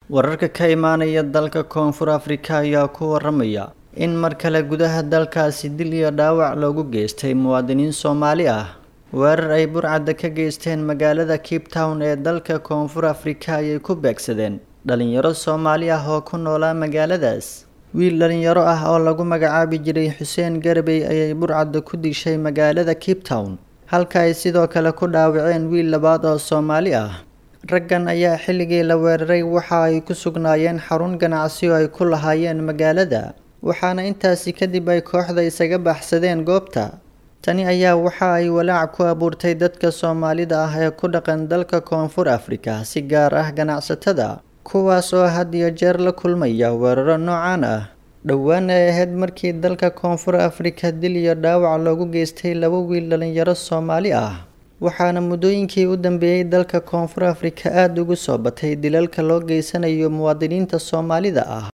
wararka ka imaanaya dalka koonfur afrika ayaa ku waramaya in mar kale gudaha dalkaasi dil iyo dhaawac loogu geystay muwaadiniin soomaali ah weerar ay burcadda ka geysteen magaalada cape town ee dalka koonfur afrika ayay ku beegsadeen dhalinyaro soomaali ah oo ku noolaa magaaladaas wiil dhalinyaro ah oo lagu magacaabi jiray xuseen garbey ayay burcadda ku dishay magaalada cape town halka ay sidoo kale ku dhaawaceen wiil labaad oo soomaali ah raggan ayaa xilligii la weeraray waxa ay ku sugnaayeen xarun ganacsi oo ay ku lahaayeen magaalada waxaana intaasi kadib ay kooxda isaga baxsadeen goobta tani ayaa waxa ay walaac ku abuurtay dadka soomaalida ah ee ku dhaqan dalka koonfur afrika si gaar ah ganacsatada kuwaas oo had iyo jeer la kulmaya weeraro noocan ah dhowaan ay ahayd markii dalka koonfur afrika dil iyo dhaawac loogu geystay laba wiil dhalinyaro soomaali ah waxaana muddooyinkii u dambeeyey dalka koonfur afrika aada ugu soo batay dilalka loo geysanayo muwaadiniinta soomaalida ah